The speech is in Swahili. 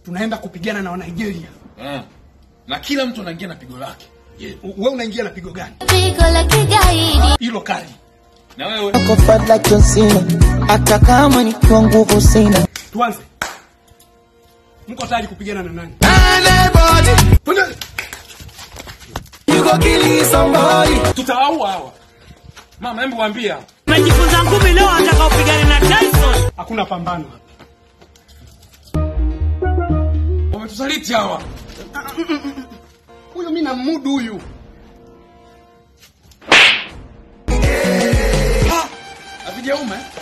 tunaenda kupigana na Wanigeria. Ah. Na kila mtu anaingia na pigo lake. Je, wewe unaingia na pigo gani? Pigo la kigaidi. Hilo kali. Na wewe Kwa fadla John Cena, hata kama nikiwa nguvu sina. Tuanze. Mko tayari kupigana na nani? Anybody, Twende. you go kill somebody. tutawaua hawa. Mama, hebu waambie hawa. Umejifunza ngumi leo ataka upigane na Tyson. Hakuna pambano hapa. Wametusaliti hawa. Huyu mimi namudu huyu. Havijauma eh?